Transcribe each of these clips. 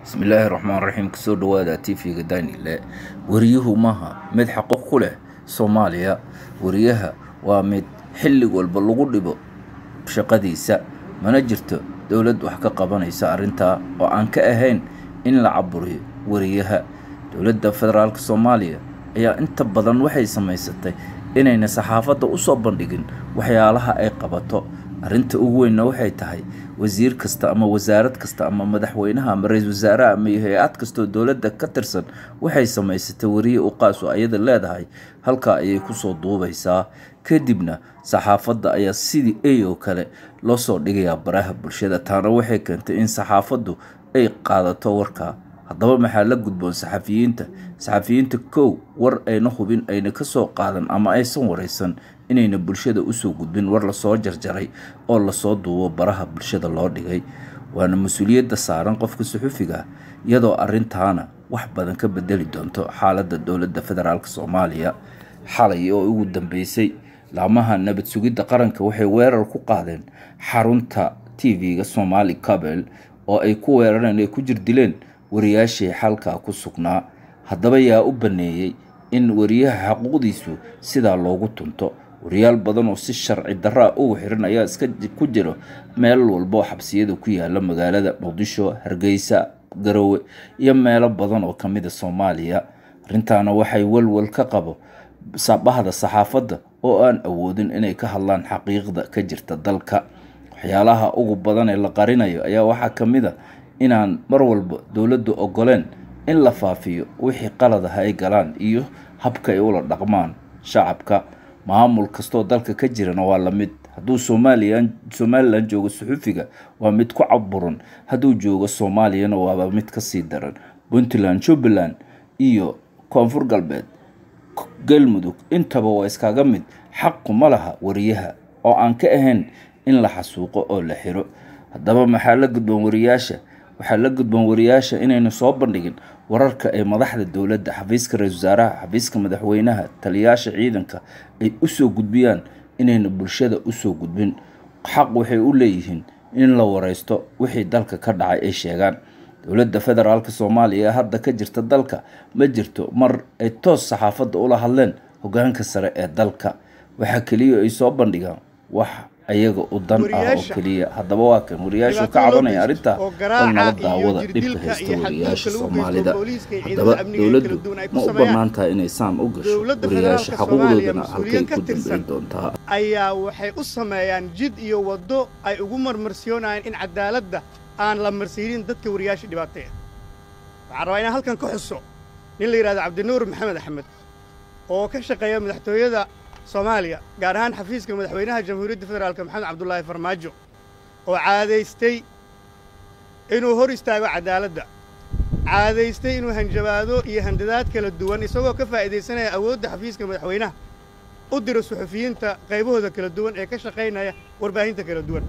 bismillaahi raxmaan raxiim kasoo dhawaada tv-ga danile wariyuhu maaha mid xaqo ku leh soomaaliya wariyaha waa mid xilli walba lagu dhibo shaqadiisa mana jirto dowlad wax ka qabanaysa arrintaa oo aan ka ahayn in la caburiyo wariyaha dowladda federaalk soomaaliya ayaa inta badan waxay samaysatay inayna saxaafadda usoo bandhigin waxyaalaha ay qabato arrinta ugu weynna waxay tahay wasiir kasta ama wasaarad kasta ama madaxweynaha ama ra-iisul wasaaraha ama hay-ad kastoo dowladda ka tirsan waxay samaysatay wariye u qaas oo ayada leedahay halkaa ayay kusoo duubaysaa kadibna saxaafadda ayaa sidii ey oo kale loo soo dhigayaa baraha bulshada taana waxay keentay in saxaafaddu ay qaadato warkaa haddaba maxaa la gudboon saxafiyiinta saxafiyiinta kow war ayna hubin ayna kasoo qaadan ama aysan waraysan inayna bulshada usoo gudbin war lasoo jarjaray oo lasoo duubo baraha bulshada loo dhigay waana mas-uuliyadda saaran qofka suxufiga iyadoo arrintaana wax badan ka bedeli doonto xaaladda dowladda federaalk soomaaliya xalay oo ugu dambeysay laamaha nabad sugidda qaranka waxay weerar ku qaadeen xarunta tv-ga somaali cabel oo ay ku weerareen ay ku jirdileen wariyaashii xalkaa ku sugnaa haddaba yaa u baneeyey in wariyaha xaquuqdiisu sidaa loogu tunto wariyaal badan oo si sharci daraa ugu xiran ayaa iska ku jiro meel walba oo xabsiyada ku yaala magaalada muqdisho hargeysa garowe iyo meelo badan oo kamida soomaaliya arrintaana waxay walwal ka qabo bahda saxaafadda oo aan awoodin inay ka hadlaan xaqiiqda ka jirta dalka waxyaalaha ugu badan ee la qarinayo ayaa waxaa kamid a inaan mar walba dowladdu ogoleen in la faafiyo wixii qalad ah ay galaan iyo habka ay ula dhaqmaan shacabka maamul kastoo dalka ka jirana waa lamid hadduu somalilan somalilan joogo suxufiga waa mid ku caburan hadduu joogo soomaaliyana waaba mid kasii daran puntland jubbaland iyo koonfur galbeed galmudug intaba waa iskaga mid xaqu ma laha wariyaha oo aan ka ahayn in la xasuuqo oo la xiro haddaba maxaa la gudboon wariyaasha waxaa la gudboon wariyaasha inayna soo bandhigin wararka ay madaxda dowladda xafiiska ra-isul wasaaraha xafiiska madaxweynaha taliyaasha ciidanka ay usoo gudbiyaan inayna bulshada usoo gudbin xaq waxay u leeyihiin in la wareysto wixii dalka ka dhacay ay sheegaan dowladda federaalk soomaaliya ee hadda ka jirta dalka ma jirto mar ay toos saxaafadda ula hadleen hogaanka sare ee dalka waxaa keliya ay soo bandhigaan wax ayaga u dan ah oo keliya haddaba waa kan wariyaashu ka cabanaya arrintaa oo nala daawada dhibka haysta wariyaasha soomaalida haddaba dowladdu ma u bannaan tahay inay saan u gasho wariyaasha xaquuqdoodana halkay ku dambeyn doontaa ayaa waxay u sameeyaan jid iyo waddo ay ugu marmarsiyoonayaan in cadaaladda aan la marsiinin dadka wariyaasha dhibaateeya waxaan rabaa inaan halkan ka xuso nin la yidhahdo cabdinuur maxamed axmed oo ka shaqeeya madaxtooyada soomaaliya gaar ahaan xafiiska madaxweynaha jamhuuriyadda federaalk maxamed cabdulaahi farmaajo oo caadaystay inuu hor istaago cadaaladda caadaystay inuu hanjabaado iyo handadaad kala duwan isagoo ka faa'iidaysanaya awoodda xafiiska madaxweynaha u diro suxufiyiinta qaybahooda kala duwan ee ka shaqaynaya warbaahinta kala duwan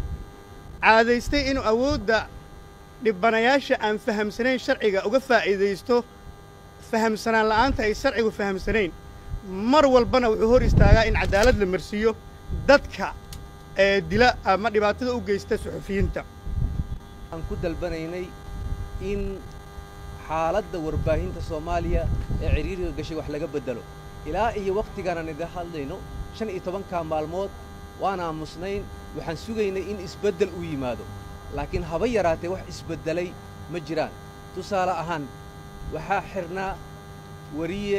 caadaystay inuu awoodda dhibanayaasha aan fahamsanayn sharciga uga faa'iidaysto fahamsanaan la'aanta ay sharcigu fahamsanayn mar walbana wuxuu hor istaagaa in cadaalad la marsiiyo dadka ee dila ama dhibaatada u geysta suxufiyiinta aan ku dalbanaynay in xaaladda warbaahinta soomaaliya ee cidhiiriga gashay wax laga beddelo ilaa iyo wakhtigaanaan idin hadlayno shan iyo tobankaa maalmood waan aamusnayn waxaan sugaynay in isbeddel u yimaado laakiin haba yaraatee wax isbeddelay ma jiraan tusaale ahaan waxaa xidhnaa wariye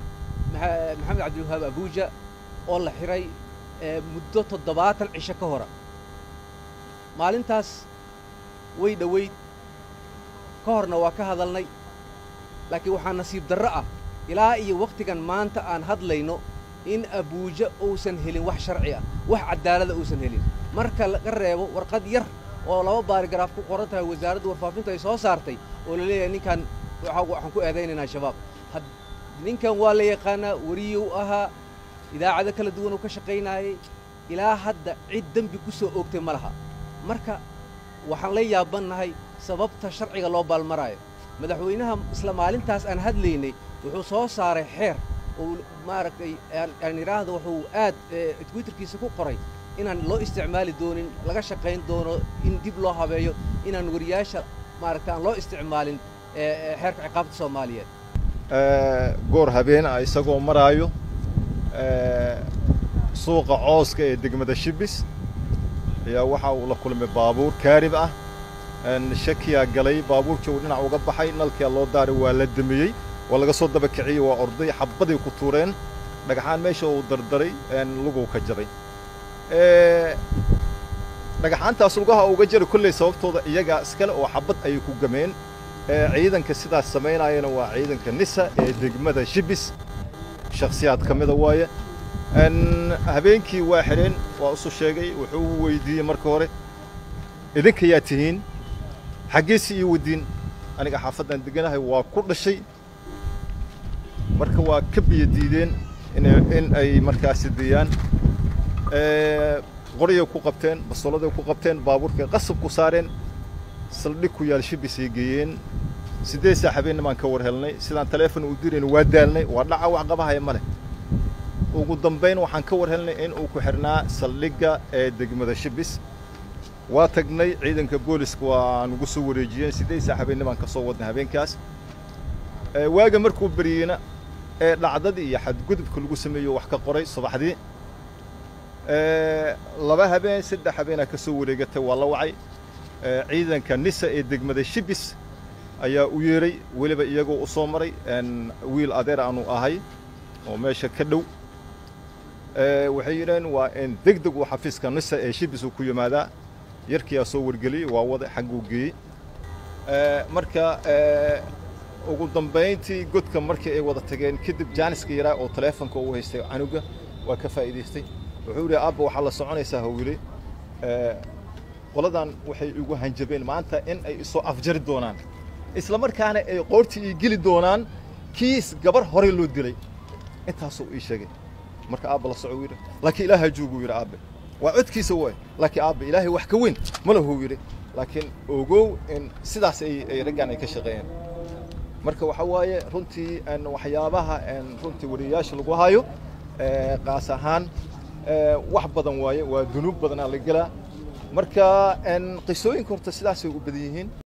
maxamed cabdiwahaab abuuja oo la xidhay muddo toddobaatan cisho ka hora maalintaas way dhowayd ka horna waa ka hadalnay laakiin waxaa nasiib darro ah ilaa iyo wakhtigan maanta aan hadlayno in abuuja uusan helin wax sharci ah wax caddaalada uusan helin marka laga reebo warqad yar oo laba baarigaraaf ku qoran tahay wasaaradda warfaafintu ay soo saartay oo la leeyahay ninkan waxaan ku eedaynaynaa shabaab ninkan waa la yaqaanaa wariyuu ahaa idaacado kala duwanuu ka shaqaynaayay ilaa hadda cid dembi ku soo oogtay ma laha marka waxaan la yaabannahay sababta sharciga loo baalmaraayo madaxweynaha isla maalintaas aan hadlaynay wuxuu soo saaray xeer oo maaragtay aan idhaahdo wuxuu aad twitterkiisa ku qoray inaan loo isticmaali doonin laga shaqayn doono in dib loo habeeyo inaan wariyaasha maaragta aan loo isticmaalin xeerka ciqaabta soomaaliyeed goor habeen ah isagoo maraayo suuqa cooska ee degmada shibis ayaa waxa uu la kulmay baabuur kaarib ah shakiyaa galay baabuurkii uu dhinac uga baxay nalkia loo daaray waa la damiyey waa laga soo daba kiciyey waa orday xabbaday ku tuureen dhagaxaan meesha uu dardaray luguu ka jabay dhagaxaantaas lugaha uga jari kolley sababtooda iyagaa iskale oo xabbad ayay ku gameen ciidanka sidaas samaynayana waa ciidanka nisa ee degmada shibis shakhsiyaad ka mida waaye habeenkii waa xidheen waa usu sheegay wuxuu weydiiyey marka hore idinka yaa tihiin xaggeesi ii wadiin aniga xaafaddaan deganahay waa ku dhashay marka waa ka biyo diideen in ay markaasi deeyaan qoryay ku qabteen basoladay ku qabteen baabuurkay qasab ku saareen saldhig ku yaal shibisay geeyeen siddeed saa habeennimaan ka war helnay sidaan taleefon u dirayna waa daalnay waa dhaca wax qabahaya ma leh ugu dambayn waxaan ka war helnay in uu ku xidhnaa saldhigga ee degmada shibis waa tagnay ciidanka booliska waa nugu soo wareejiyeen siddeed saa habeennimaan ka soo wadnay habeenkaas waaga markuu beriyeyna ee dhacdadii iyo xadgudubka lagu sameeyo wax ka qoray subaxdii laba habeen saddex habeenaa ka soo wareegatay waa la wacay ciidanka nisa ee degmada shibis ayaa u yeeray weliba iyagoo u soo maray wiil adeer aanu ahay oo meesha ka dhow waxay yidhaheen waa in deg deg uu xafiiska nisa ee shibis uu ku yimaadaa yarkiyaa soo wargeliyey waa wada xagguu geeyey marka ugu dambayntii godka markii ay wada tageen kadib jaaniska yaraa oo taleefonka uu haystay canuga waa ka faa'iidaystay wuxuu yidhi aabba waxaa la soconaysaa hawile qoladan waxay igu hanjabeen maanta in ay isoo afjari doonaan isla markaana ay qoortii ii geli doonaan kiis gabar horey loo dilay intaasuu ii sheegay marka aabba la soco yidhi laakiin ilaaha jooguu yidhi aabbe waa codkiisa waay laakiin aabbe ilaahay wax ka weyn ma lahuu yidhi laakiin ogow in sidaas ay raggan ay ka shaqeeyeen marka waxaa waaye runtii waxyaabaha runtii wariyayaasha lagu hayo qaas ahaan wax badan waaye waa dunuub badanaa la gelaa marka qisooyinka horta sidaasay u badan yihiin